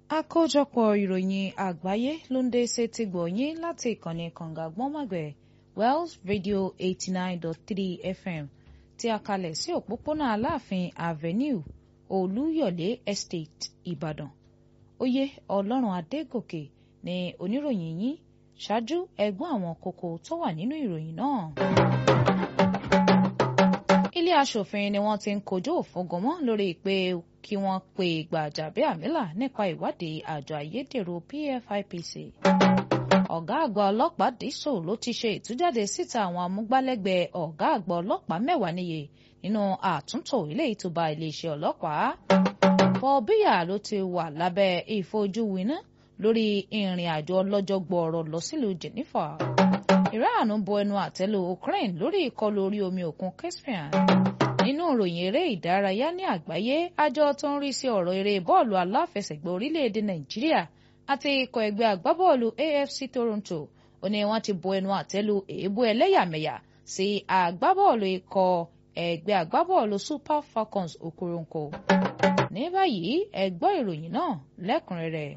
àkójọpọ̀ ìròyìn àgbáyé ló ń dé sétí gbọ̀nyìn láti ìkànnì kànga gbọ́nmọ̀gbẹ̀ Wells Radio eighty nine dot three FM tí a kalẹ̀ sí òpópónà Aláàfin Avenue Olúyọ̀lé Estate Ìbàdàn oyè Ọlọ́run Adégòkè ni oníròyìn yín ṣáájú ẹgbọ́n àwọn kókó tó wà nínú ìròyìn náà. ilé aṣòfin ni wọ́n ti ń kojú òfúngọmọ́ lórí pé kí wọ́n pe Gbajabiamila nípa ìwádìí àjọ ayédèrú PFIPC. ọ̀gá àgbà ọlọ́pàá dísò ló ti ṣe ìtújáde síta àwọn amúgbálẹ́gbẹ̀ẹ́ ọ̀gá àgbà ọlọ́pàá mẹ́wàá níye nínú àtúntò ilé ìtúba iléeṣẹ́ ọlọ́pàá. Paul Biya ló ti wà lábẹ́ ìfojúwiná lórí ìrìn àjò ọlọ́jọ́ gbọọrọ lọ sílùú Geneva. Iran bo ẹnu àtẹ́lù Ukraine lórí ìkọlù orí omi òkun Caspian. nínú ìròyìn eré ìdárayá ní àgbáyé àjọ tó ń rí sí ọ̀rọ̀ eré bọ́ọ̀lù aláfẹsẹ̀gbá orílẹ̀-èdè Nàìjíríà àti ikọ̀ ẹgbẹ́ agbábọ́ọ̀lù AFC Toronto ó ní wọ́n ti bo ẹnu àtẹ́lù èébú ẹlẹ́yàmẹ̀yà sí agbábọ́ọ̀lù ikọ̀ ẹgbẹ́ agbábọ́ọ̀lù Super Falcons Okoronkwo. ní báyìí ẹ gbọ́ ìròyìn náà lẹ́kùnrẹ́rẹ́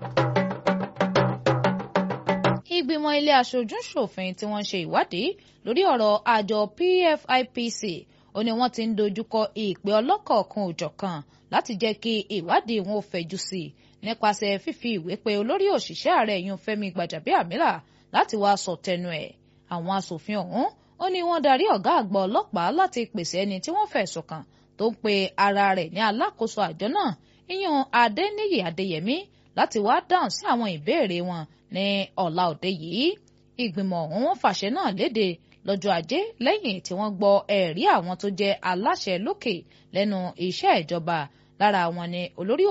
ìgbìmọ̀ ilé aṣojú-ṣòfin tí wọ́n ṣe ìwádìí lórí ọ̀rọ̀ àjọ PFIPC ó ní wọ́n ti ń dojúkọ ìpè ọlọ́kọ̀ọ̀kan òjọ̀kan láti jẹ́ kí ìwádìí wọn ò fẹ̀jú sí i nípasẹ̀ fífi ìwé pe olórí òṣìṣẹ́ ààrẹ yun Fẹ́mi Gbàjàbíàmílà láti wá sọ tẹnu ẹ̀ àwọn asòfin ọ̀hún ó ní wọ́n darí ọ̀gá àgbà ọlọ́pàá láti pèsè ẹni tí wọ́n fẹ̀sùn kàn tó ń pe ara rẹ̀ ní alákòóso àjọ náà ìyẹn Adéníyì Adéyẹmí láti wá dáhùn sí àwọn ìbéèrè wọn ní ọ̀la òde yìí ìgbìmọ̀ ọ̀hún wọ́n fàṣẹ náà léde lọ́jọ́ ajé lẹ́yìn tí wọ́n gbọ́ ẹ̀rí àwọn tó jẹ́ aláṣẹ lókè lẹ́nu iṣẹ́ ìjọba lára wọn ni olórí